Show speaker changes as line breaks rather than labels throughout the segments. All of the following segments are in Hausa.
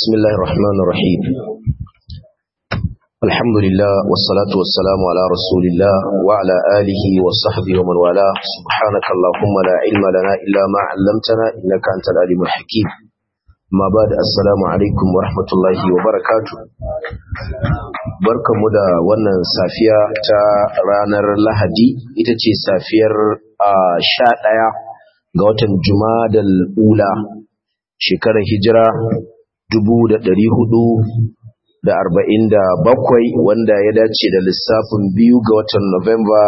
بسم الله الرحمن الرحيم الحمد لله والصلاة والسلام على رسول الله وعلى آله وصحبه ومن والاه سبحانك اللهم لا علم لنا إلا ما علمتنا إنك أنت العليم الحكيم ما بعد السلام عليكم ورحمة الله وبركاته barkanmu da wannan safiya ta ranar lahadi ita ce safiyar sha ɗaya ga watan jumadal ula shekarar hijira dubu da ɗari hudu da arba'in da bakwai wanda ya dace da lissafin biyu ga watan Nuwamba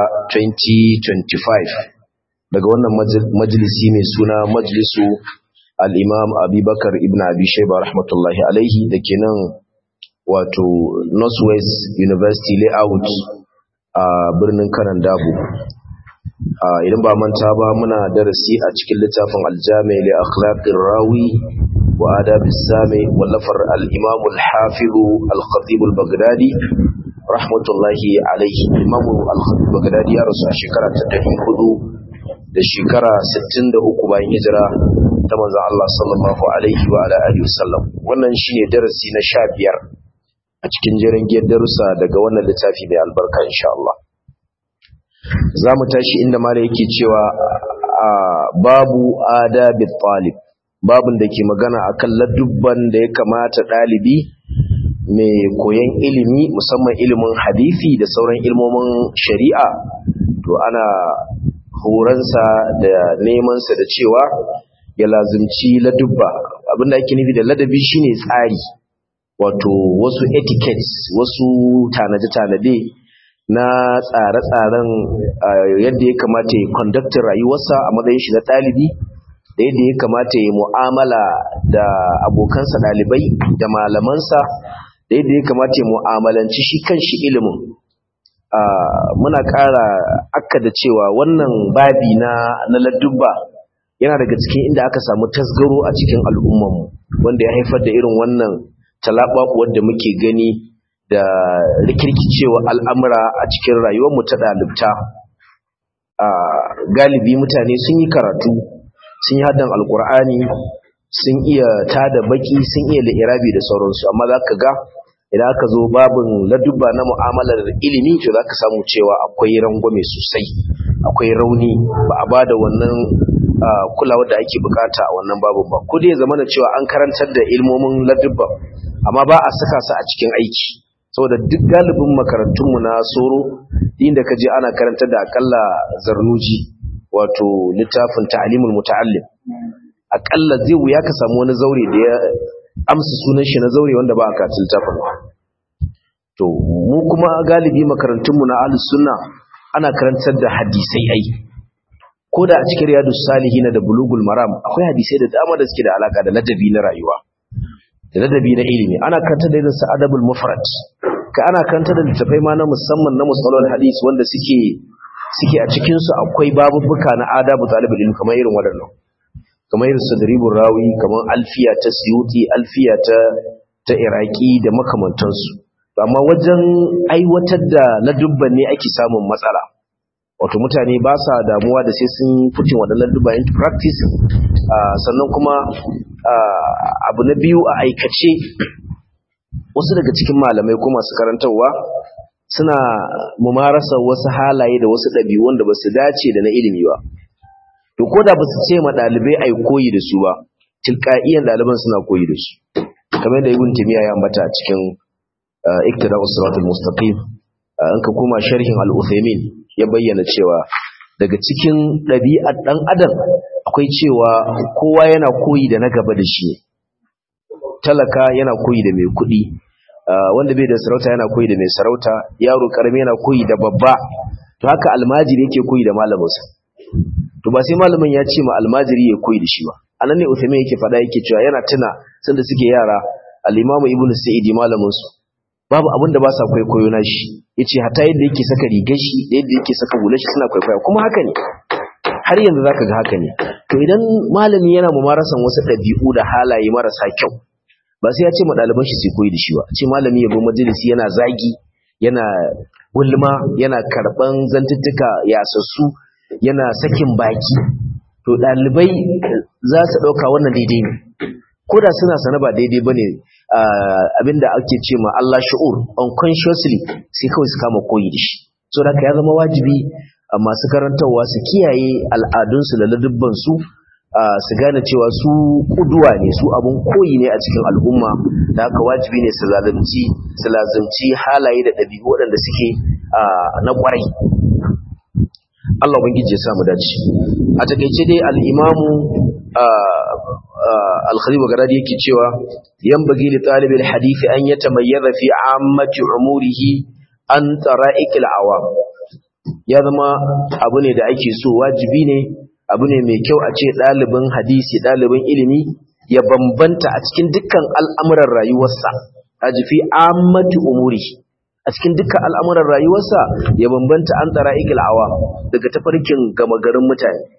2025 daga wannan majalisi mai suna majalisu al'imam abubakar ibn abi shaiba rahmatullahi alaihi da ke nan wato northwest university layout a birnin kanan dabo idan ba manta ba muna darasi a cikin littafin aljami li akhlaqir rawi wa adab as-sami wallafar al-imam al-hafiz al-khatib al-baghdadi rahmatullahi alayhi imam al-khatib al-baghdadi ya rasu a shekara ta 400 da shekara 63 bayan hijira ta manzo Allah sallallahu alaihi wa ala alihi wasallam wannan shine darasi na 15 a cikin jerin giyar darussa daga wannan littafi mai albarka insha Allah za mu tashi inda mala yake cewa babu adabi talib babun da ke magana akan ladubban da ya kamata ɗalibi mai koyon ilimi musamman ilimin hadisi da sauran ilmomin shari'a to ana horonsa da nemansa da cewa ya lazimci ladubba abinda ake nufi da ladabi shine tsari wato wasu etiquettes wasu tanade-tanade na tsare-tsaren yadda ya kamata ya conductin rayuwarsa a matsayin shi na ɗalibi da yadda ya kamata ya mu'amala da abokansa ɗalibai da malamansa da yadda ya kamata ya mu'amalanci shi kan shi ilimin muna ƙara akka da cewa wannan babi na na ladubba yana daga cikin inda aka samu tasgaro a cikin al'ummanmu wanda ya haifar da irin wannan talaɓaɓuwar da muke gani da rikirkicewa al'amura a cikin rayuwarmu ta ɗalibta galibi mutane sun yi karatu sun yi haddan alkur'ani sun iya tada baki sun iya la'irabi da sauransu amma za ka ga idan aka zo babin ladubba na mu'amalar ilimi to za ka samu cewa akwai rangwame sosai akwai rauni ba a ba da wannan kulawar da ake bukata a wannan babin ba ko dai zama da cewa an karantar da ilmomin ladubba amma ba a saka su a cikin aiki saboda duk galibin makarantunmu na soro inda ka je ana karantar da akalla zarnuji wato littafin ta'alimul muta'allim akalla zai wuya ka samu wani zaure da ya amsa sunan shi na zaure wanda ba a kaci littafin to mu kuma galibi makarantunmu na ahlus sunna ana karantar da hadisai ai ko da a cikin riyadus salihin da bulugul maram akwai hadisai da dama da suke da alaka da ladabi na rayuwa da ladabi na ilimi ana karanta da irin adabul mufrad ka ana karanta da littafai ma na musamman na musalol hadis wanda suke suke a cikin su akwai babubuka na adabu talibul ilmi kamar irin waɗannan kamar irin sadribul rawi kamar alfiya ta suyuti alfiya ta ta iraki da makamantansu amma wajen aiwatar da ladubban ne ake samun matsala wato mutane ba sa damuwa da sai sun fitin waɗannan ladubba into practice sannan kuma abu na biyu a aikace wasu daga cikin malamai ko masu karantarwa suna mumarasa wasu halaye da wasu ɗabi'u wanda ba su dace da na ilimi ba to ko da ba su ce ma ɗalibai a koyi da su ba tilka'iyan ɗaliban suna koyi da su kamar da ibn timiya ya ambata a cikin iktida usratul mustaqim an ka koma sharhin al-uthaymin ya bayyana cewa daga cikin ɗabi'ar ɗan adam akwai cewa kowa yana koyi da na gaba da shi talaka yana koyi da mai kuɗi wanda bai da sarauta yana koyi da mai sarauta yaro karami yana koyi da babba to haka almajiri yake koyi da malaminsa to ba sai malamin ya ce ma almajiri ya koyi da shi ba anan ne Uthaymin yake faɗa yake cewa yana tuna sanda suke yara al-Imam Ibn Sa'id malamin su babu abin da ba sa kwaikwayo na shi yace hatta yadda yake saka rigar shi da yadda yake saka hular shi suna kwaikwaya kuma haka ne har yanzu zaka ga haka ne to idan malami yana mumarasan wasu ɗabi'u da halaye marasa kyau ba sai ya ce ma ɗaliban shi sai koyi da shi ba ce malami ya bi majalisi yana zagi yana gulma yana karɓan zantuttuka yasassu yana sakin baki to ɗalibai za su ɗauka wannan daidai ne ko da suna sana ba daidai ba ne abinda ake ce ma Allah shu'ur unconsciously sai kawai su kama koyi da shi so da ya zama wajibi masu karantarwa su kiyaye al'adunsu da ladubbansu su gane cewa su kuduwa ne su abun koyi ne a cikin al'umma da haka wajibi ne su lazimci su lazimci halaye da ɗabi'u waɗanda suke na ƙwarai Allah ubangiji ya samu dace a takeice dai al-imamu al-khalil bagadadi yake cewa yanbaghi li talibil hadith an yatamayyaza fi ammati umurihi an tara'iqil awam ya zama abu ne da ake so wajibi ne abu ne mai kyau a ce ɗalibin hadisi ɗalibin ilimi ya bambanta a cikin dukkan al'amuran rayuwarsa a jifi ammati umuri a cikin dukkan al'amuran rayuwarsa ya bambanta an tsara awa daga tafarkin gama garin mutane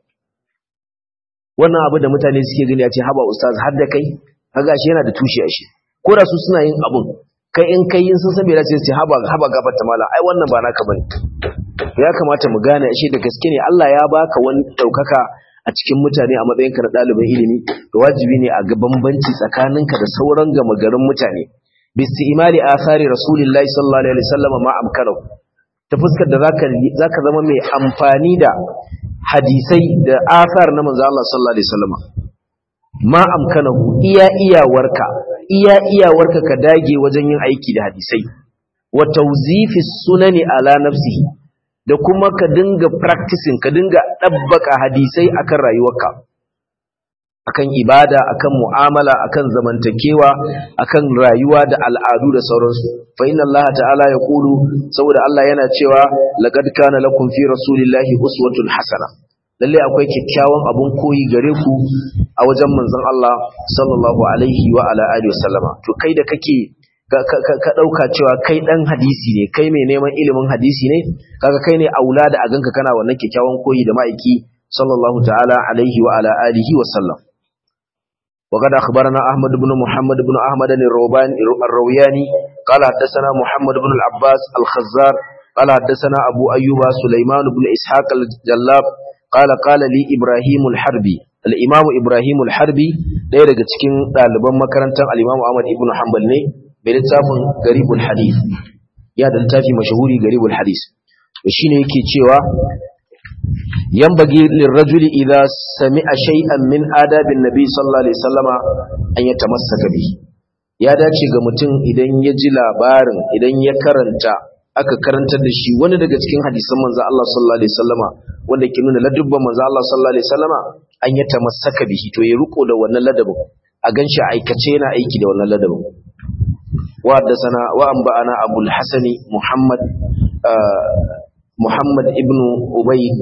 wannan abu da mutane suke gani a ce haba ustaz har da kai kaga shi yana da tushe a shi ko da su suna yin abun kai in kai yin sun san bai dace ce haba haba gafarta mala ai wannan ba naka bane ya kamata mu gane shi da gaske ne Allah ya baka wani daukaka a cikin mutane a matsayinka na ɗalibin ilimi da wajibi ne a ga bambanci tsakaninka da sauran gama garin mutane bisti'imali athari rasulillahi sallallahu alaihi wasallam ma amkanahu ta fuskar da zaka zaka zama mai amfani da hadisai da athar na manzo Allah sallallahu alaihi wasallam ma amkanahu iya iyawarka iya iyawarka ka dage wajen yin aiki da hadisai wa tawzifi sunani ala nafsihi da kuma ka dinga practicing ka dinga dabbaka hadisai akan rayuwarka akan ibada akan mu'amala akan zamantakewa akan rayuwa da al'adu da sauransu fa inna Allah ta'ala ya kulu saboda Allah yana cewa laqad kana lakum fi rasulillahi uswatun hasana lalle akwai kyakkyawan abun koyi gare ku a wajen manzon Allah sallallahu alaihi wa ala alihi wasallama to kai da kake ka dauka cewa kai dan hadisi ne kai mai neman ilimin hadisi ne kaga kai ne aula da a ganka kana wannan kyakkyawan koyi da ma'aiki sallallahu ta'ala alaihi wa ala alihi wasallam وقد أخبرنا أحمد بن محمد بن أحمد الروياني قال حدثنا محمد بن العباس الخزار قال حدثنا أبو أيوب سليمان بن إسحاق الجلاب قال قال لي إبراهيم الحربي الإمام إبراهيم الحربي ɗaya daga cikin ɗaliban makarantar al-Imam Ahmad ibn Hanbal ne mai littafin Garibul Hadith ya da littafi mashahuri Garibul Hadith shine yake cewa ينبغي للرجل إذا سمع شيئا من آداب النبي صلى الله عليه وسلم أن يتمسك به ya dace ga mutum idan ya ji labarin idan ya karanta aka karantar da shi wani daga cikin hadisan manzo Allah sallallahu alaihi wasallama wanda ke nuna ladubban manzo Allah sallallahu alaihi wasallama an ya tamassaka bihi to ya riko da wannan ladabin a ganshi aikace yana aiki da wannan ladabin wa haddathana wa anba'ana abul hasani muhammad muhammad ibn ubayd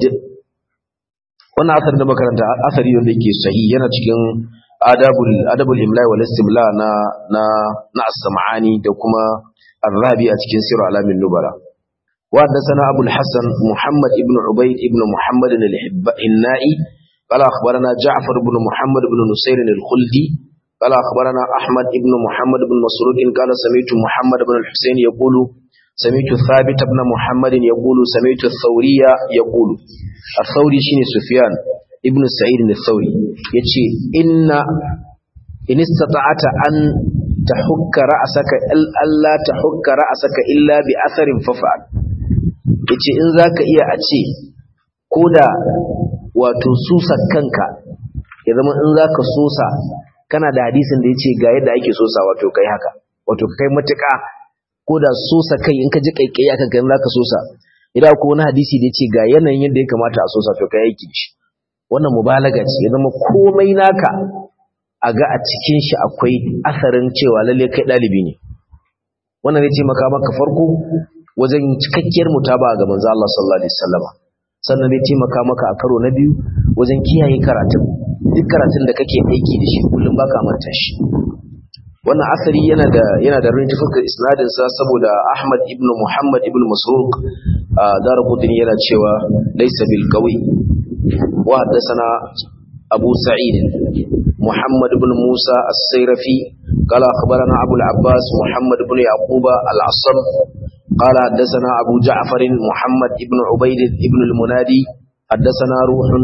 wannan asar da makaranta asari wanda yake sahi yana cikin adabul adabul imla wal istimla na na na as-sam'ani da kuma ar-rabi a cikin sirr alamin nubala wa hadathana abul hasan muhammad ibn ubayd ibn muhammad al-hinnai qala akhbarana ja'far ibn muhammad ibn nusayr al-khuldi qala akhbarana ahmad ibn muhammad ibn masrud qala sami'tu muhammad ibn al-husayn yaqulu سمعت ثابت بن محمد يقول سمعت الثورية يقول الثوري شيني سفيان ابن سعيد الثوري يتشي إن إن استطعت أن تحك رأسك ألا تحك رأسك إلا بأثر ففعل yace in zaka iya a ce koda wato susa kanka ya zama in zaka sosa kana da hadisin da yace ga yadda ake sosa wato kai haka wato kai matuƙa ko da sosa kai in ka ji kaikai akan kai zaka sosa idan ko wani hadisi da yace ga yanayin yadda ya kamata a sosa to kai aiki shi wannan mubalaga ce ya zama komai naka a ga a cikin shi akwai asarin cewa lalle kai dalibi ne wannan zai taimaka maka farko wajen cikakkiyar mutaba ga manzo Allah sallallahu alaihi wasallam sannan zai taimaka maka a karo na biyu wajen kiyaye karatun duk karatun da kake aiki da shi kullum baka manta shi wannan asari yana da yana da rin tafakar isnadin sa saboda Ahmad ibn Muhammad ibn Masruq Darqutni yana cewa laysa bil qawi wa hadathana Abu Sa'id Muhammad ibn Musa as-Sayrafi qala akhbarana Abu al-Abbas Muhammad ibn Yaqub al-Asam قال حدثنا أبو جعفر محمد ابن عبيد ابن المنادي حدثنا روح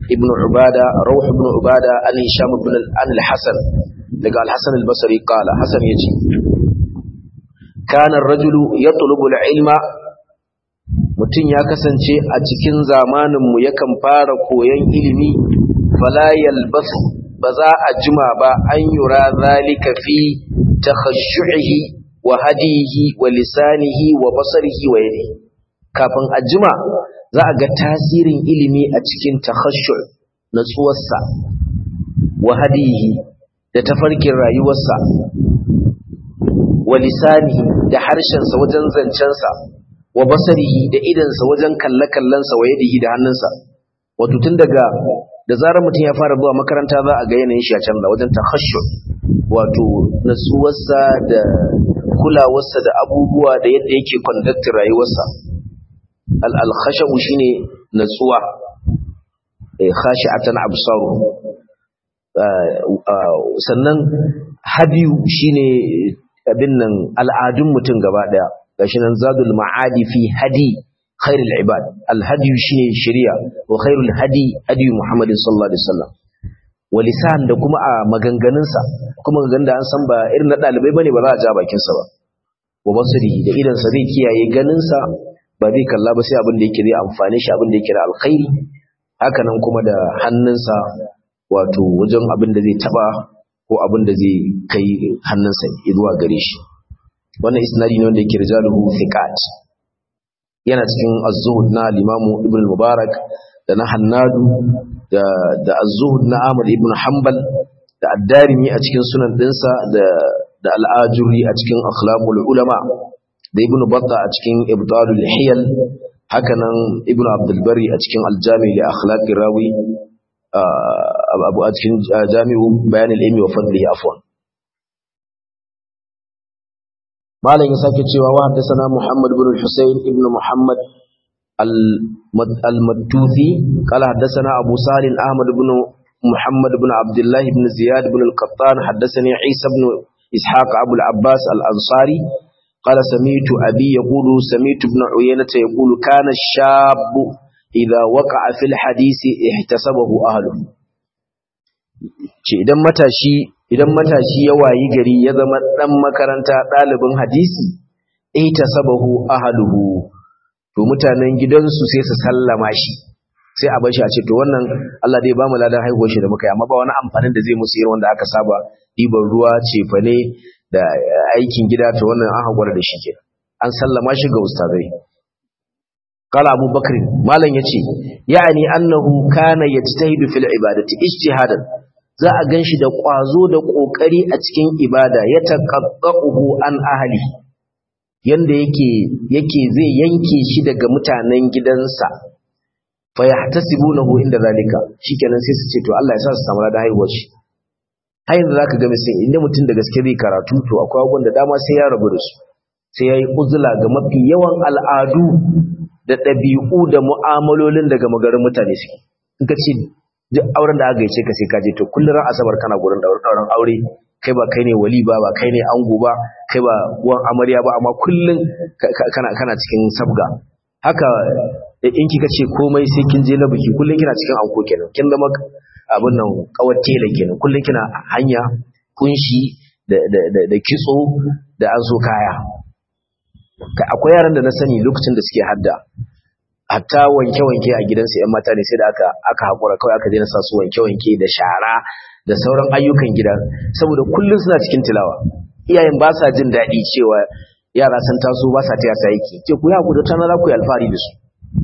ibn ubada rawh ibn ubada an hisham ibn an al-hasan daga al-hasan al-basri qala hasan yace kana ar-rajulu yatlubu al-ilma mutum ya kasance a cikin zamaninmu yakan fara koyon ilimi fala yalbas ba za a jima ba an yura zalika fi takhashshuhi wa hadihi wa lisanihi wa basarihi wa yadihi kafin a jima za a ga tasirin ilimi a cikin takhashshu natsuwarsa wa hadihi da tafarkin rayuwarsa wa lisanihi da harshensa wajen zancensa wa basarihi da idansa wajen kalle-kallensa wa yadihi da hannunsa wato tun daga da zarar mutum ya fara zuwa makaranta za a ga yanayin shi a canza wajen takhashshur wato natsuwarsa da kulawarsa da abubuwa da yadda yake conducting rayuwarsa al-khashu shine natsuwa eh khashi'atan absaru sannan hadiyu shine abin nan al'adun mutum gaba daya gashi nan zadul ma'adi fi hadi khairul ibad alhadi shine shari'a wa khairul hadi hadi muhammadin sallallahu alaihi wasallam wa lisan da kuma a maganganunsa kuma maganganun da an san ba irin na dalibai bane ba za a ja bakin sa ba wa basiri da idan sa zai kiyaye ganin sa ba zai kalla ba sai abin da yake zai amfane shi abin da yake da alkhairi haka nan kuma da hannunsa wato wajen abin da zai taba ko abin da zai kai hannunsa zuwa gare shi wannan isnadi ne wanda yake rijaluhu thiqat yana cikin az-zuhud na al-imamu ibn mubarak da na hannadu da da az-zuhud na ahmad ibn hanbal da ad-darimi a cikin sunan dinsa da da al-ajuri a cikin akhlaqul ulama da ibn batta a cikin ibtalul hiyal hakanan ibn abdul bari a cikin al-jami li akhlaqir rawi abu a cikin jami'u bayan al-ilmi wa fadlihi afwan malam ya sake cewa wa haddathana Muhammad ibn al-Husayn ibn Muhammad al-Mattuthi qala haddathana Abu Salim Ahmad ibn Muhammad ibn Abdullah ibn Ziyad ibn al-Qattan haddathani Isa ibn Ishaq Abu al-Abbas al-Ansari qala sami'tu abi yaqulu sami'tu ibn Uyaynah yaqulu kana ash-shab idha waqa'a fil hadisi ihtasabahu ahluhu ce idan matashi idan matashi ya wayi gari ya zama dan makaranta ɗalibin hadisi ita sabahu ahluhu to mutanen gidansu sai su sallama shi sai a bar shi a ce to wannan Allah dai ba mu ladan haihuwar shi da muka yi amma ba wani amfanin da zai musu irin wanda aka saba ɗiban ruwa cefane da aikin gida to wannan an haƙura da shi ke an sallama shi ga ustazai قال أبو بكر ما لن يتي يعني أنه كان يجتهد في العبادة اجتهادا za a gan shi da ƙwazo da ƙoƙari a cikin ibada ya taƙaƙƙa'uhu an ahali yanda yake yake zai yanke shi daga mutanen gidansa fa yahtasibunahu inda zalika shikenan sai su ce to Allah ya sa su samu da haihuwar shi har yanzu zaka ga sai inda mutum da gaske zai karatu to akwai abubuwan da dama sai ya rabu da su sai yayi uzula ga mafi yawan al'adu da ɗabi'u da mu'amalolin daga magarin mutane suke in ka ce duk auren da aka gaice ka sai ka je to kullun ran asabar kana gurin dauran aure kai ba kai ne wali ba ba kai ne ango ba kai ba uwan amarya ba amma kullun kana kana cikin sabga haka in kika ce komai sai kin je na biki kullun kina cikin anko kenan kin zama abin nan kawar tela kenan kullun kina hanya kunshi da da da kitso da an so kaya akwai yaran da na sani lokacin da suke hadda hatta wanke-wanke a gidansu ‘yan mata ne sai da aka aka haƙura kawai aka daina sa su wanke-wanke da shara da sauran ayyukan gida saboda kullum suna cikin tilawa iyayen ba sa jin daɗi cewa yara sun taso ba sa taya sa yake ce ku ya ku da tana za ku yi alfahari da su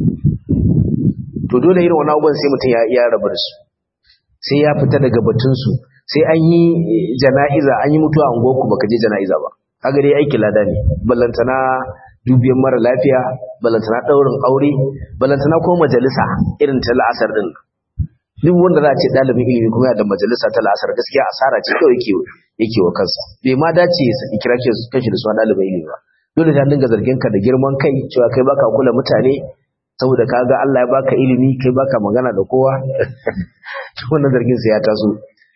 to dole irin wani abubuwan sai mutum ya rabu da su sai ya fita daga batunsu sai an yi jana'iza an yi mutuwa a unguwarku baka je jana'iza ba kaga dai aiki lada ne ballantana dubiyan mara lafiya balantana ɗaurin aure balantana ko majalisa irin ta la'asar ɗin duk wanda za a ce ɗalibin ilimi kuma da majalisa ta la'asar gaskiya asara ce kawai yake yake wa kansa bai ma dace ya kira kanshi da suna ɗalibin ilimi ba dole ta dinga zargin ka da girman kai cewa kai baka kula mutane saboda ka ga Allah ya baka ilimi kai baka magana da kowa wannan zargin sa ya taso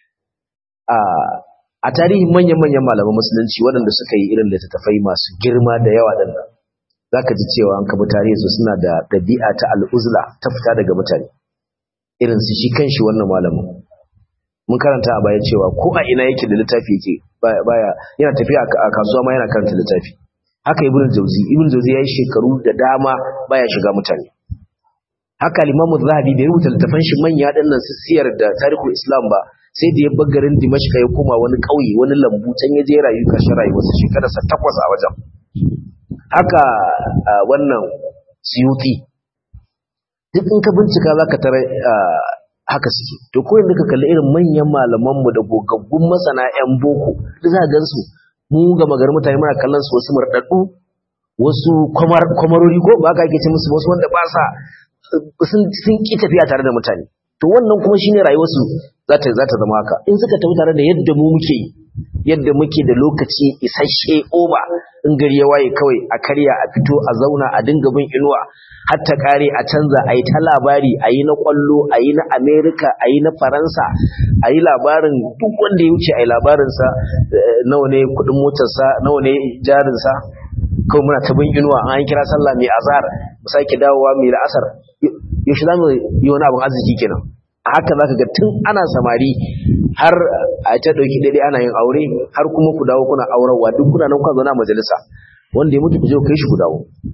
a a tarihin manyan-manyan malaman musulunci waɗanda suka yi irin littattafai masu girma da yawa ɗin nan za ka ji cewa an kaba tarihinsu suna da ɗabi'a ta al'uzla ta fita daga mutane irin su shi kanshi wannan malamin mun karanta a baya cewa ko a ina yake da littafi yake baya yana tafiya a kasuwa ma yana karanta littafi haka ibnu jauzi ibnu jauzi yayi shekaru da dama baya shiga mutane haka limamu zahabi bai rubuta littafan shi manya dinnan su siyar da tarihul islam ba sai da ya bar garin dimashka ya koma wani ƙauye wani lambu can ya je rayu ƙarshen rayuwarsa shekararsa takwas a wajen haka wannan siyuti duk in ka bincika za ka tara haka suke to ko yanzu ka kalli irin manyan malamanmu da gogaggun masana 'yan boko da za a gan su mu ga magar mutane muna kallon su wasu murɗaɗɗu wasu kwamarori ko ba ka ake ce musu wasu wanda ba sa sun ƙi tafiya tare da mutane to wannan kuma shine rayuwarsu za ta za ta zama haka in suka tafi tare da yadda mu muke yi yadda muke da lokaci isasshe oba in gari ya waye kawai a karya a fito a zauna a dinga bin inuwa har ta kare a canza a yi ta labari a yi na kwallo a yi na amerika a yi na faransa a yi labarin duk wanda ya wuce a yi labarinsa nawa ne kudin motarsa nawa ne jarinsa kawai muna ta bin inuwa an kira sallah mai azhar mu sake dawowa mai la'asar yaushe za mu yi wani abin arziki kenan a haka za ka ga tun ana samari har a ta ɗauki daidai ana yin aure har kuma ku dawo kuna aurarwa duk kuna nan kuna zauna a majalisa wanda ya mutu ku je ku kai shi ku dawo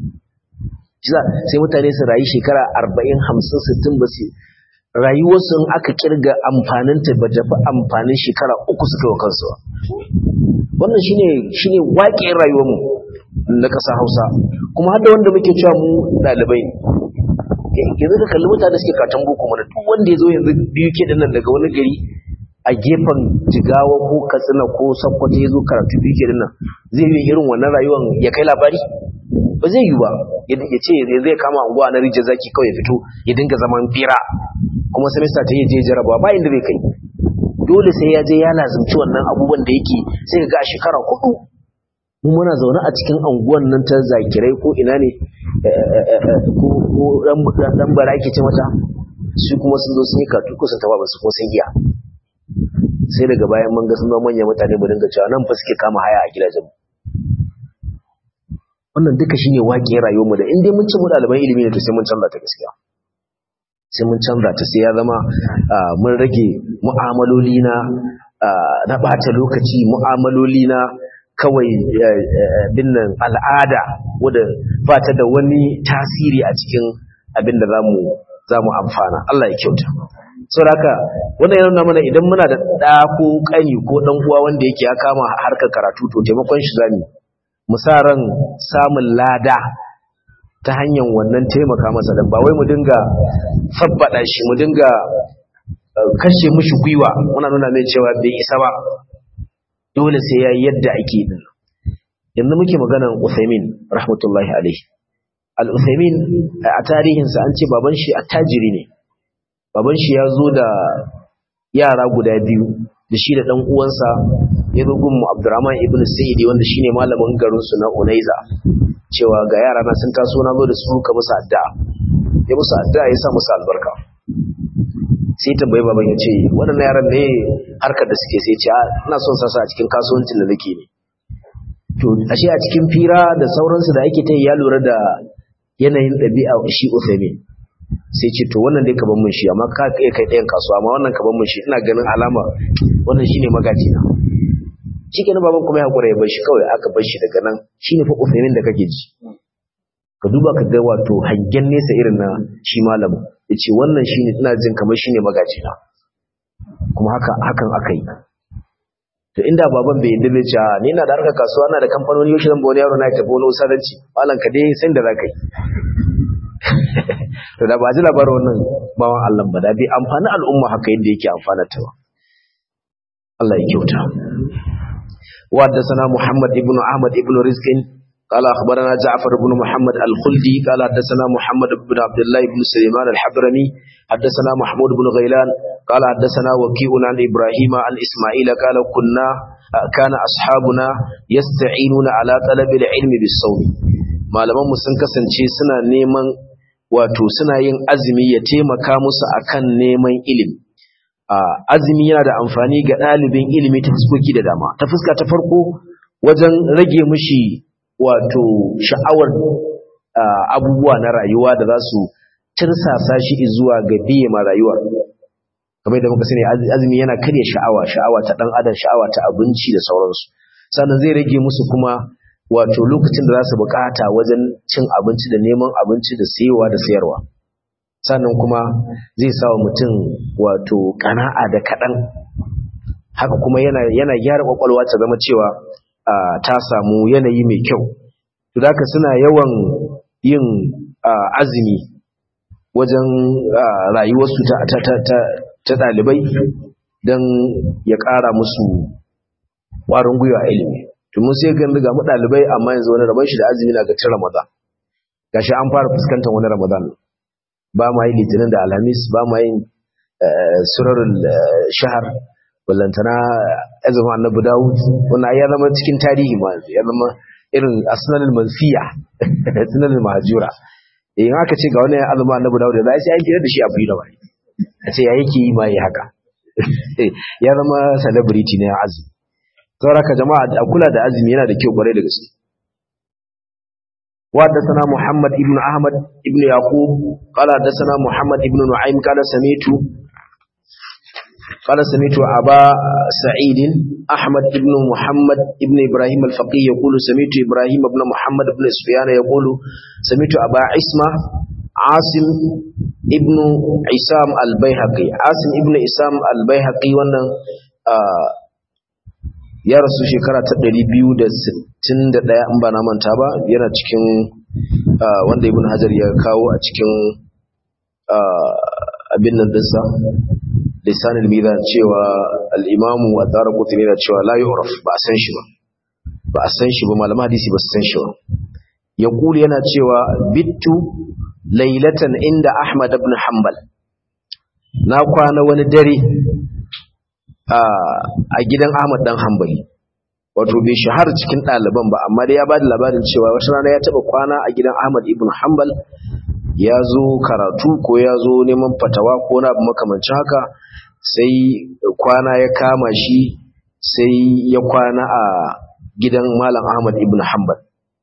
sai mutane su rayu shekara arba'in hamsin sittin ba su rayuwarsu in aka kirga amfaninta ba ta fi amfanin shekara uku suka wa kansu wannan shine shine waƙe rayuwarmu na ƙasa hausa kuma har da wanda muke cewa mu ɗalibai ne yanzu ka kalli mutane suke katon boko mana duk wanda ya zo yanzu biyu ke nan daga wani gari a gefen jigawa ko katsina ko sakkwato ya zo karatu biyu ke nan zai yi irin wannan rayuwar ya kai labari ba zai yi ba ya ce zai kama unguwa na rijiyar zaki kawai ya fito ya dinga zaman fira kuma semester ta yi je jarabawa ba inda zai kai dole sai ya je ya lazimci wannan abubuwan da yake sai ga a shekara hudu mu muna zaune a cikin anguwan nan ta zakirai ko ina ne ko dan bara yake ce mata su kuma sun zo sun yi katu ko sun taba ba su ko sun iya sai daga bayan mun ga sun zama manyan mutane mu dinga cewa nan fa suke kama haya a gidajen wannan duka shine waƙe rayuwar mu da in dai mun ci mu ɗaliban ilimi ne to sai mun canza ta gaskiya sai mun canza ta sai ya zama mun rage mu'amaloli na na ɓata lokaci mu'amaloli na kawai binnan al'ada wadda ba ta da wani tasiri a cikin abin da za mu amfana Allah ya kyauta sau da haka wannan yana mana idan muna da ɗa ko ƙani ko ɗan uwa wanda yake ya kama harkar karatu to taimakon shi zami mu sa ran samun lada ta hanyar wannan taimaka masa da ba wai mu dinga fabbada shi mu dinga kashe mushi gwiwa muna nuna mai cewa bai isa ba dole sai ya yadda ake din yanzu muke maganan Uthaymin rahmatullahi alaihi al-Uthaymin a tarihinsa an ce baban shi attajiri ne baban shi ya zo da yara guda biyu da shi da dan uwansa ya zo gun Abdurrahman ibn Sayyidi wanda shine malamin garin su na Unaiza cewa ga yara na sun taso na zo da su ka musu addu'a ya musu addu'a ya sa musu albarka sai tambayi baban ya ce waɗannan yaran ne harkar da suke sai ce ina son sasa a cikin kasuwancin da nake ne to ashe a cikin fira da sauransu da ake ta ya lura da yanayin ɗabi'a shi Uthaymin sai ce to wannan dai ka ban mun shi amma ka kai kai ɗayan kasuwa amma wannan ka ban mun shi ina ganin alama wannan shine magaji na shikenan baban kuma ya hakura ya bar shi kawai aka bar shi daga nan shine fa Uthaymin da kake ji ka duba ka ga wato hangen nesa irin na shi malamin yace wannan shine ina jin kamar shine magaji na kuma haka hakan aka yi to inda baban bai yadda ce ni ina da harkar kasuwa ina da kamfanoni yau zan ba wani yaro na tafi wani usaranci malam ka dai san da za ka yi to da ba ji labarin wannan bawan Allah ba da bai amfani al'umma haka yadda yake amfana ta ba Allah ya kyauta wa haddathana Muhammad ibn Ahmad ibn Rizqin قال أخبرنا جعفر بن محمد الخلدي قال حدثنا محمد بن عبد الله بن سليمان الحضرمي حدثنا محمود بن غيلان قال حدثنا وكيع عن إبراهيم عن إسماعيل قال كنا كان أصحابنا يستعينون على طلب العلم بالصوم malaman mu sun kasance suna neman wato suna yin azumi ya taimaka musu akan neman ilimi azumi yana da amfani ga ɗalibin ilimi ta fuskoki da dama ta fuska ta farko wajen rage mishi wato sha'awar abubuwa na rayuwa da za su tirsasa shi zuwa ga biye ma rayuwa kamar da muka sani azumi yana karya sha'awa sha'awa ta dan adam sha'awa ta abinci da sauransu sannan zai rage musu kuma wato lokacin da za su bukata wajen cin abinci da neman abinci da sayewa da sayarwa sannan kuma zai sa wa mutum wato kana'a da kaɗan haka kuma yana yana gyara kwakwalwa ta zama cewa ta samu yanayi mai kyau to da suna yawan yin azumi wajen rayuwarsu ta ɗalibai don ya ƙara musu ƙwarin gwiwa ilimi domin sai gan ga mu ɗalibai amma yanzu wani rabon shi da azumi na gacin ramadan gashi an fara fuskantar wani ramadan ba ma yi litinin da alhamis ba ma yin surarin shahar ballantana azumin annabi dawud wannan ya zama cikin tarihi ma ya zama irin asnanul mansiya asnanul mahjura in aka ce ga wani azumin annabi dawud da sai an kira da shi abu da wani a ce ya yake yi ma yi haka ya zama celebrity ne azumi sauraka jama'a a kula da azumi yana da kyau kwarai da gaske وحدثنا محمد ابن أحمد ابن يعقوب قال حدثنا محمد ابن نعيم قال سميت قال سميت أبا سعيد أحمد ابن محمد ابن إبراهيم الفقيه يقول سميت إبراهيم ابن محمد ابن سفيان يقول سميت أبا عصمة عاصم ابن عسام البيهقي عاصم ابن عسام البيهقي وانا آه ya rasu shekara ta 261 in ba na manta ba yana cikin wanda ibn hajar ya kawo a cikin abin nan dinsa lisan al-mizan cewa al-imamu a tsara kutuni da cewa la yu'raf ba a san shi ba ba a san shi ba malama hadisi ba su san shi ba ya kuli yana cewa bittu lailatan inda ahmad ibn hanbal na kwana wani dare a gidan Ahmad dan Hanbali wato bai shahara cikin ɗaliban ba amma dai ya bada labarin cewa wata rana ya taɓa kwana a gidan Ahmad ibn Hanbal ya zo karatu ko ya zo neman fatawa ko na abu makamancin haka sai kwana ya kama shi sai ya kwana a gidan Malam Ahmad ibn Hanbal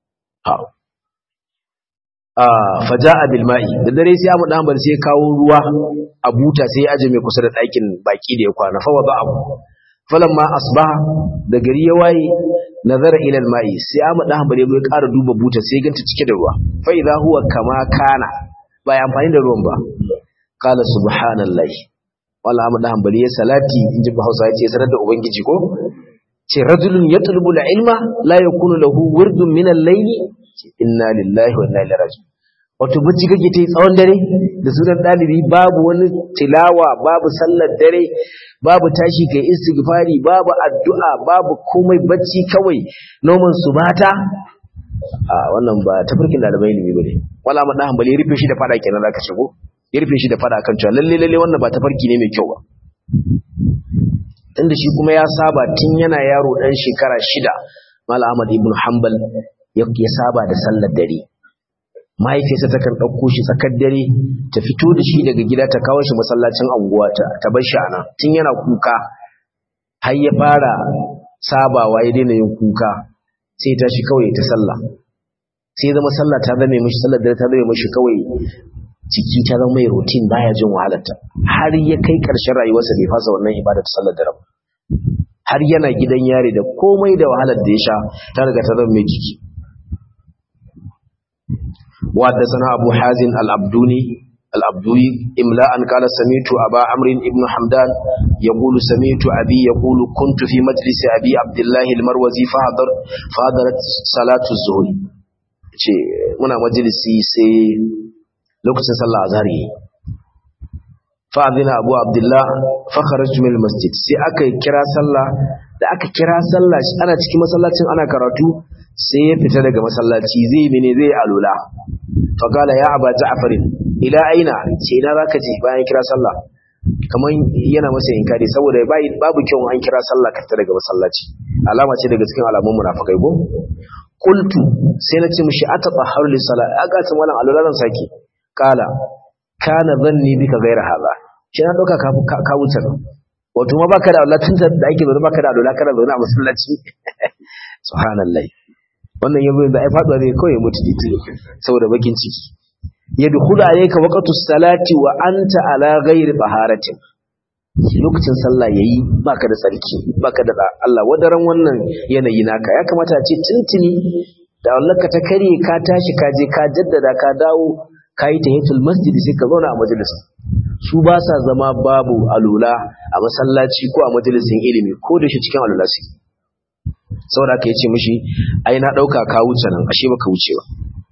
faja'a bil ma'i da dare sai Ahmad Hanbal sai ya kawo ruwa a buta sai ya aje mai kusa da ɗakin baki da ya kwana fa wada abu falamma asbaha da gari ya waye nazara ila al ma'i sai Ahmad Hanbal ya ƙara duba buta sai ganta cike da ruwa fa idha huwa kama kana ba ya amfani da ruwan ba qala subhanallahi wala Ahmad Hanbal ya salati inji Hausa ya ce sanar da ubangiji ko ce rajulun yatlubu al ilma la yakunu lahu wirdun min al layli inna lillahi wa inna ilaihi raji'un wato bacci kake ta tsawon dare da sunan dalibi babu wani tilawa babu sallar dare babu tashi kai istighfari babu addu'a babu komai bacci kawai noman subata a wannan ba tafarkin dalibai ilimi bane wala ma dan hanbali rufe shi da fada kenan zaka shigo ya rufe shi da fada kan cewa lalle lalle wannan ba tafarki ne mai kyau ba tunda shi kuma ya saba tun yana yaro dan shekara shida Malam Ahmad ibn Hanbal ya saba da sallar dare mahaifiyarsa ta kan ɗauko shi tsakar dare ta fito da shi daga gida ta kawo shi masallacin anguwa ta bar shi ana tun yana kuka har ya fara sabawa ya daina yin kuka sai ta shi kawai ta sallah sai zama sallah ta zame mishi sallar dare ta zame mishi kawai jiki ta zama mai routine baya jin wahalarta har ya kai ƙarshen rayuwarsa bai fasa wannan ibada ta sallar dare ba har yana gidan yare da komai da wahalar da ya sha ta riga ta zama mai jiki وحدثنا أبو حازم العبدوني العبدوي إملاء قال سميت أبا عمرو بن حمدان يقول سميت أبي يقول كنت في مجلس أبي عبد الله المروزي فحضر فحضرت صلاة الظهر ce muna majalisi sai lokacin sallah azhar yi fa adina abu abdullah fa kharajtu min masjid sai aka kira sallah da aka kira sallah ana cikin masallacin ana karatu sai ya fita daga masallaci zai mene zai alula faqala ya aba ja'farin ila aina ce ina zaka je bayan kira sallah kaman yana masa inkari saboda babu kyau an kira sallah ka fita daga masallaci alama ce daga cikin alamun munafikai ko qultu sai na ce mishi atatahharu li salat aga ta malam alula zan saki kala kana zanni bika gaira haza shi na dauka ka wuce wato ma baka da Allah tun da ake zaune baka da alula kana zaune a masallaci subhanallahi wannan yabo da ai faduwa zai kawai mutu dite saboda bakin ciki yadkhulu alayka waqtus salati wa anta ala ghairi taharatin lokacin sallah yayi baka da tsarki baka da Allah wadaran wannan yanayi naka ya kamata ce tuntuni da Allah ka ta kare ka tashi ka je ka jaddada ka dawo kai tahiyatul masjid sai ka zauna a majalisa su ba sa zama babu alula a masallaci ko a majalisin ilimi ko da shi cikin alula su saboda ka yace mishi ai na dauka ka wuce nan ashe baka wuce ba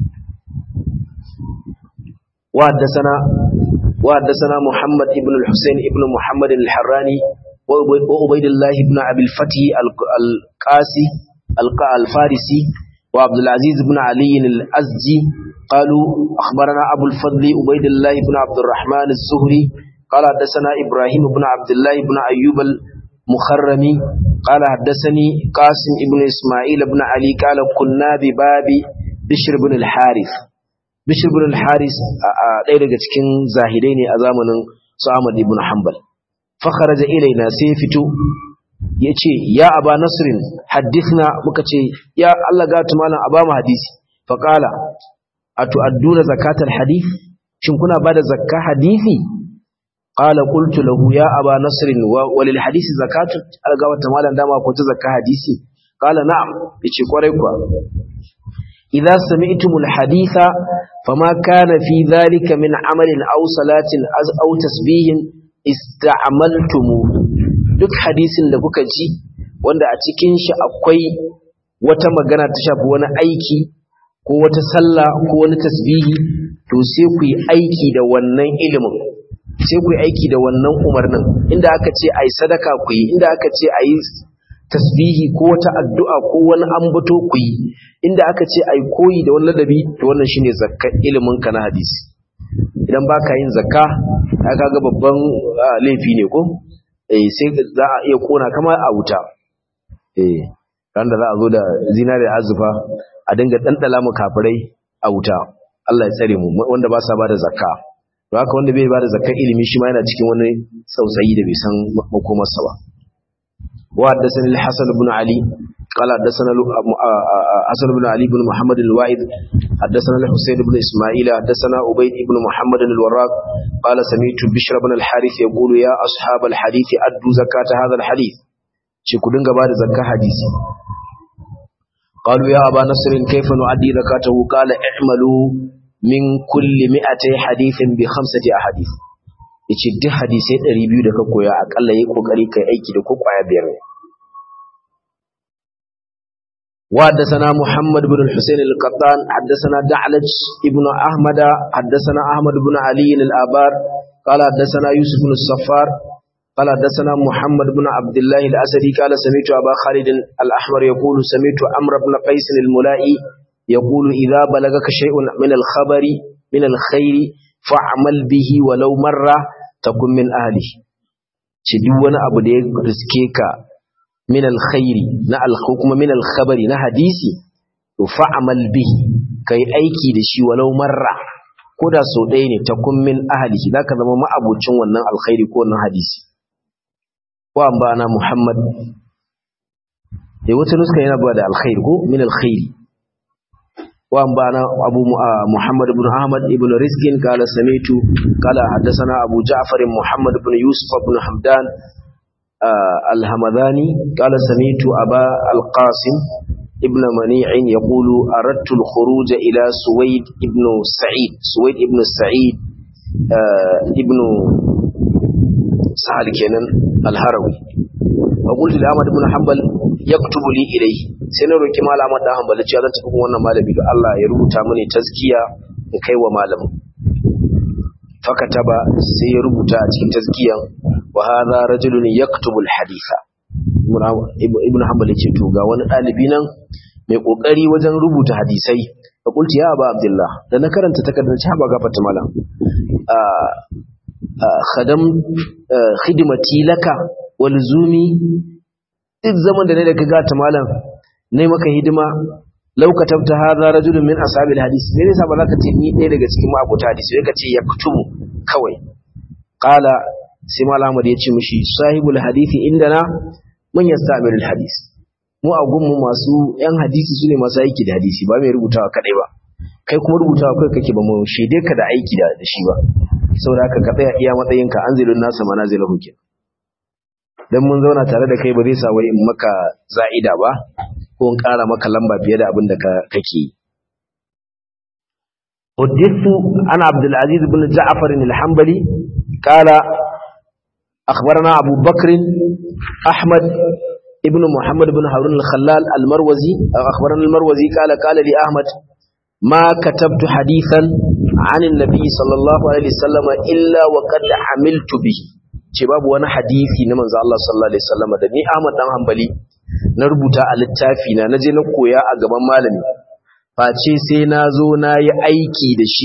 wa haddathana wa haddathana Muhammad ibn al-Husayn ibn Muhammad al-Harrani wa Ubaydullah ibn Abi al-Fatih al-Qasi al-Farisi wa Abdul Aziz ibn Ali al-Azji قالوا أخبرنا أبو الفضل عبيد الله بن عبد الرحمن الزهري قال حدثنا إبراهيم بن عبد الله بن أيوب المخرمي قال حدثني قاسم بن إسماعيل بن علي قال كنا بباب بشر بن الحارث بشر بن الحارث ɗaya daga cikin zahidai ne a zamanin su Ahmad ibn Hanbal fakharaja ilaina sai fito yace ya aba nasrin hadithna muka ce ya Allah ga malam aba mu hadisi faqala atu'adduna zakatal hadith shin kuna bada zakka hadisi qala qultu lahu ya aba nasr wa lil hadisi zakatu alga wata malan dama ko ta zakka hadisi qala na'am yace kwarai kuwa idza sami'tumul haditha fama kana fi dhalika min amalin aw salatin aw tasbihin ista'maltum duk hadisin da kuka ji wanda a cikin shi akwai wata magana ta shafi wani aiki ko wata sallah ko wani tasbihi to sai ku yi aiki da wannan ilimin sai ku yi aiki da wannan umarnin inda aka ce ai sadaka ku yi inda aka ce ai tasbihi ko wata addu'a ko wani ambato ku yi inda aka ce ai koyi da wani ladabi to wannan shine zakka ilimin ka na hadisi idan baka yin zakka ka ga babban laifi ne ko eh sai za a iya kona kama a wuta eh ran da za a zo da zinare azufa a dinga ɗanɗala mu kafirai a wuta Allah ya tsare mu wanda ba sa bada zakka to haka wanda bai bada zakkar ilimi shi ma yana cikin wani sausayi da bai san makomarsa ba wa haddathani al-Hasan ibn Ali قال حدثنا حسن بن علي بن محمد الواحد حدثنا الحسين بن اسماعيل حدثنا عبيد بن محمد الوراق قال سمعت بشر بن الحارث يقول يا اصحاب الحديث ادوا زكاه هذا الحديث shi ku dinga bada zakka hadisi قالوا يا أبا نصر كيف نعدي زكاته قال اعملوا من كل مئتي حديث بخمسة أحاديث yace duk hadisai 200 da ka koya akalla yi kokari kai aiki da ko kwaya biyar ne wa haddathana Muhammad ibn al-Husayn al-Qattan haddathana Da'laj ibn Ahmad haddathana Ahmad ibn Ali al-Abar qala haddathana Yusuf ibn al-Saffar قال حدثنا محمد بن عبد الله الأسدي قال سمعت أبا خالد الأحمر يقول سمعت عمرو بن قيس الملائي يقول إذا بلغك شيء من الخبر من الخير فاعمل به ولو مرة تكن من أهله شدونا أبو ديك رزكيك من الخير نا الحكم من الخبر نا حديثي فاعمل به كي أيكي دشي ولو مرة koda so ɗaya ne ta kun min ahalihi za ka zama ma'abucin wannan alkhairi ko wannan hadisi wa an bana Muhammad eh wata nuska yana ba da alkhair ko min alkhairi wa an bana Abu Muhammad ibn Ahmad ibn Rizqin qala samitu qala hadathana Abu Ja'far Muhammad ibn Yusuf ibn Hamdan al-Hamadani qala samitu Aba al-Qasim ابن منيع يقول أردت الخروج إلى سويد ابن سعيد سويد ابن سعيد ابن سهل كنن الهروي وقلت لأحمد بن حنبل يكتب لي إليه سنرى كما لأحمد بن حنبل cewa zan tafi wannan malami ga Allah ya rubuta mini tazkiya in kai wa malamin fakataba sai ya rubuta a cikin tazkiyan wa hadha rajulun yaktubu al-haditha ibn hanbal yace to ga wani dalibi nan mai kokari wajen rubuta hadisai fa kulti ya aba abdullah da na karanta takardar ci haba gafarta malam khadam khidmati laka wal zumi duk zaman da ne da kaga ta malam nayi maka hidima law katabta hadha rajulun min ashabil hadis me yasa ba za ka ce ni ɗaya daga cikin ma'abota hadisi sai ka ce yaktubu kawai qala sai malam Ahmad ya ce mishi sahibul hadisi indana man yastamiru hadis mu a gunmu masu yan hadisi sune masu aiki da hadisi ba mai rubutawa kadai ba kai kuma rubutawa kai kake ba mu shaide ka da aiki da da shi ba saboda haka ka tsaya iya matsayinka anzilun nasa manazilahu kenan dan mun zauna tare da kai ba zai sa wai in maka za'ida ba ko in ƙara maka lamba fiye da abin da kake yi حدثت عن عبد العزيز بن جعفر الحنبلي قال أخبرنا أبو بكر أحمد ابن محمد بن هارون الخلال المروزي أخبرنا المروزي قال قال لي أحمد ما كتبت حديثا عن النبي صلى الله عليه وسلم إلا وقد عملت به ce babu wani hadisi na manzo Allah sallallahu alaihi wasallam da ni Ahmad dan Hanbali na rubuta a littafi na naje na koya a gaban malami face sai na zo na yi aiki da shi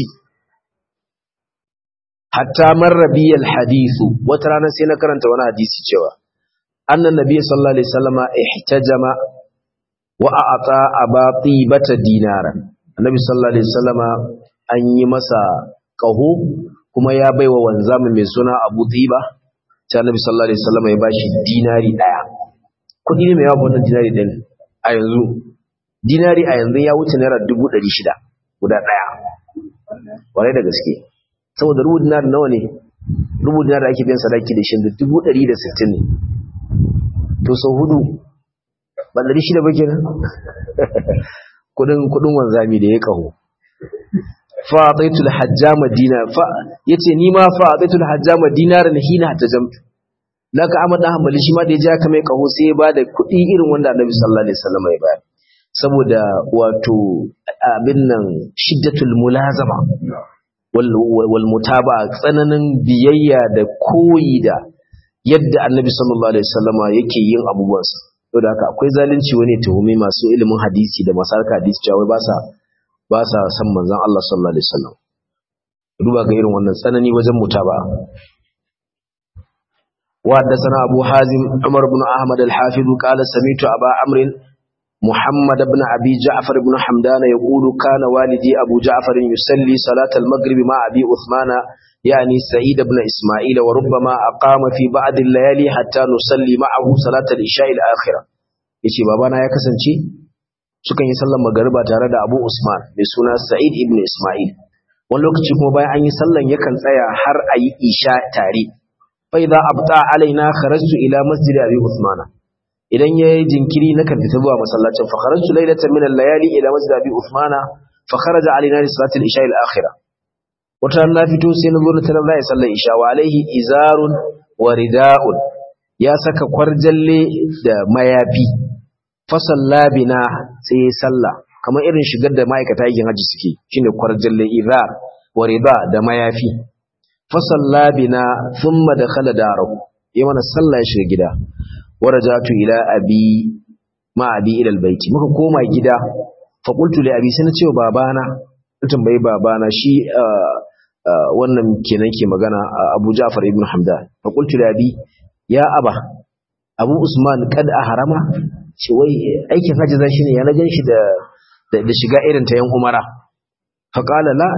hatta marrabiyal hadisu wata rana sai na karanta wani hadisi cewa annan nabiy sallallahu alaihi wasallama ihtajama wa a'ata abati bata dinaran annabi sallallahu alaihi wasallama an yi masa kaho kuma ya baiwa wanzamin mai suna Abu Dhiba sai annabi sallallahu alaihi wasallama ya bashi dinari daya kudi ne mai yawa wannan dinari din a yanzu dinari a yanzu ya wuce naira dubu ɗari shida guda ɗaya warai da gaske saboda rubu dinar nawa ne rubu dinar da ake biyan sadaki da shi da dubu ɗari da sittin ne to sau hudu ba ɗari shida ba kenan kudin kudin wanzami da ya kaho fa ataitul hajjama dinar fa yace ni ma fa ataitul hajjama dinar na hina tajamtu laka Ahmad dan Hanbali shi ma da ya ja ka mai kaho sai ya bada kuɗi irin wanda Annabi sallallahu alaihi wasallam ya bayar saboda wato abin nan shiddatul mulazama wal mutaba tsananin biyayya da koyi da yadda Annabi sallallahu alaihi wasallama yake yin abubuwansa saboda haka akwai zalunci wani tuhumi masu ilimin hadisi da masarka hadisi cewa ba sa ba sa san manzon Allah sallallahu alaihi wasallam duba ga irin wannan tsanani wajen mutaba وحدثنا أبو حازم عمر بن أحمد الحافظ قال سمعت أبا عمرو محمد بن أبي جعفر بن حمدان يقول كان والدي أبو جعفر يصلي صلاة المغرب مع أبي عثمان يعني سعيد بن إسماعيل وربما أقام في بعض الليالي حتى نصلي معه صلاة العشاء الآخرة yace babana ya kasance sukan yi sallar magariba tare da Abu Usman mai suna Sa'id ibn Ismail wani lokaci kuma bayan an yi sallan yakan tsaya har a yi isha tare fa idza abta alaina kharajtu ila masjid Abi Usman idan yayi jinkiri na kan fita zuwa masallacin fa kharajtu laylatan min al-layali ila masjid Abi Usman fa kharaja alaina li salati al-isha al-akhirah wata na fito sai na zo na tarar zai sallar isha wa alaihi izarun wa rida'un ya saka kwarjalle da mayafi fasalla bina sai ya salla kamar irin shigar da ma'aikata yakin haji suke shine kwarjalle izar wa rida da mayafi fasalla bina thumma dakhala darahu ya mana sallah ya shiga gida warajatu ila abi ma abi ila albayti muka koma gida fa qultu li abi sai na ce wa babana tambayi babana shi wannan kenan ke magana Abu Ja'far ibn Hamdan fa qultu li abi ya aba Abu Usman kad harama ce wai aikin haji zan shine ya na gan shi da da shiga irin ta yan umara fa qala la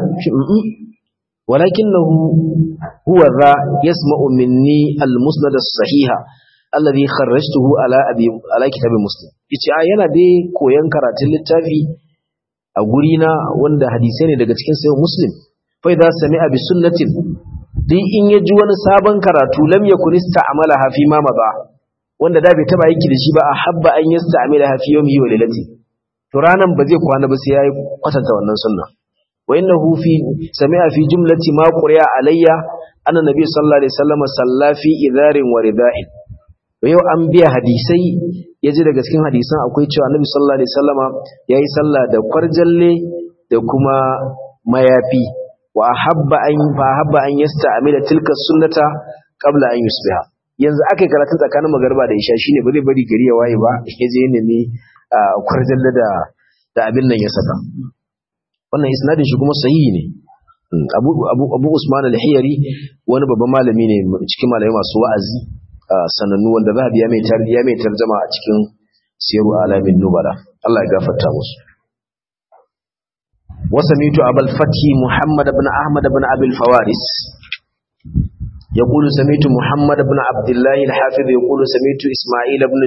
walakinahu huwa za yasma'u minni al-musnad as-sahiha alladhi kharrajtuhu ala abi ala kitab muslim yace a yana dai koyan karatun littafi a guri na wanda hadisai ne daga cikin sayo muslim fa idza sami'a bi sunnatin duk in ya ji wani sabon karatu lam yakun ista'malaha fi ma maza wanda da bai taba aiki da shi ba a habba an yasta'malaha fi yawmihi wa lailati to ranan ba zai kwana ba sai yayi kwatanta wannan sunna wa innahu fi sami'a fi jumlati ma quriya alayya anna nabiy sallallahu alaihi wasallam salla fi idharin wa rida'in yau an biya hadisai ya ji daga cikin hadisan akwai cewa annabi sallallahu alaihi wasallama yayi sallah da kwarjalle da kuma mayafi wa habba an fa habba an yasta'mila tilka sunnata qabla an yusbiha yanzu akai karatun tsakanin magariba da isha shine ba zai bari gari ya waye ba ya je nemi kwarjalle da da abin nan ya saka wannan isnadin shi kuma sahihi ne Abu Abu Abu Usman al-Hiyari wani babban malami ne cikin malamai masu wa'azi sanannu wanda za a biya mai tarbiya mai tarjama a cikin siyaru alamin nubala Allah ya gafarta musu wasamitu abul fathi muhammad ibn ahmad ibn abul fawaris يقول سميت محمد بن عبد الله الحافظ يقول سميت إسماعيل بن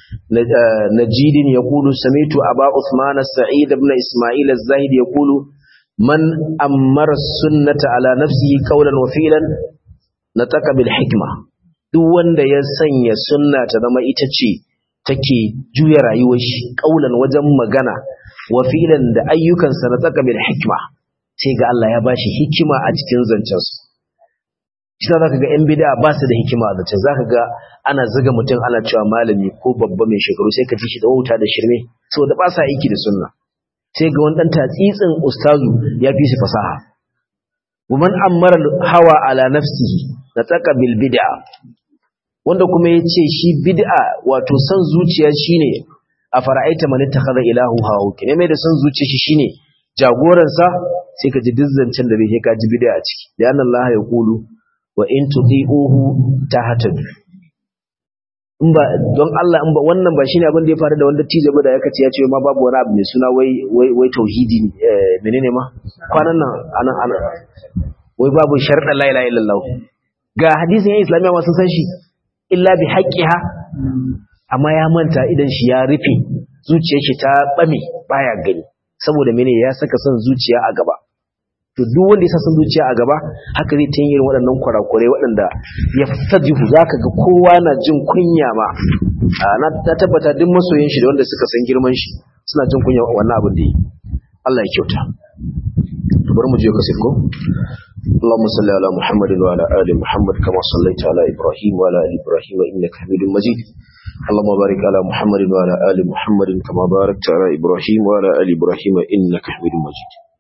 نجيد يقول سميت أبا عثمان السعيد بن إسماعيل الزاهد يقول man ammara sunnata ala nafsihi qawlan wa fi'lan nataka bil hikma duk wanda ya sanya sunna ta zama ita ce take juya rayuwar shi qawlan wajen magana wa fi'lan da ayyukansa nataka bil hikma sai ga Allah ya bashi hikima a cikin zancensu shi za ka ga 'yan bida ba su da hikima a zancen za ka ga ana zuga mutum ana cewa malami ko babba mai shekaru sai ka ji shi da wauta da shirme saboda ba sa aiki da sunna sai ga wani ɗan tatsitsin ustazu ya fi shi fasaha woman ammara hawa ala nafsihi na tsaka bil bid'a wanda kuma ya ce shi bid'a wato son zuciya shine a fara'aita man ittakhadha ilahu hawa kine mai da son zuciya shi shine jagoransa sai ka ji dizzancin da bai ka ji bid'a a ciki da Allah ya kulu wa in tuti'uhu tahtadu in ba don Allah in ba wannan ba shine abin da ya faru da wanda tije da yake ya ce ma babu wani abu mai suna wai wai wai tauhidi menene ma kwanan nan anan anan wai babu sharɗa la ilaha illallah ga hadisin islamiya ma sun san shi illa bi haqqiha amma ya manta idan shi ya rufe zuciyar shi ta bame baya gani saboda mene ya saka son zuciya a gaba to duk wanda ya sa son zuciya a gaba haka zai tayin irin waɗannan kurakurai waɗanda ya fajihu zaka ga kowa na jin kunya ma na tabbata duk masoyin shi da wanda suka san girman shi suna jin kunya wannan abin da yi Allah ya kyauta bari mu je ka sirko اللهم صل على محمد وعلى آل محمد كما صليت على إبراهيم وعلى آل إبراهيم إنك حميد مجيد اللهم بارك على محمد وعلى آل محمد كما باركت على إبراهيم وعلى آل إبراهيم إنك حميد مجيد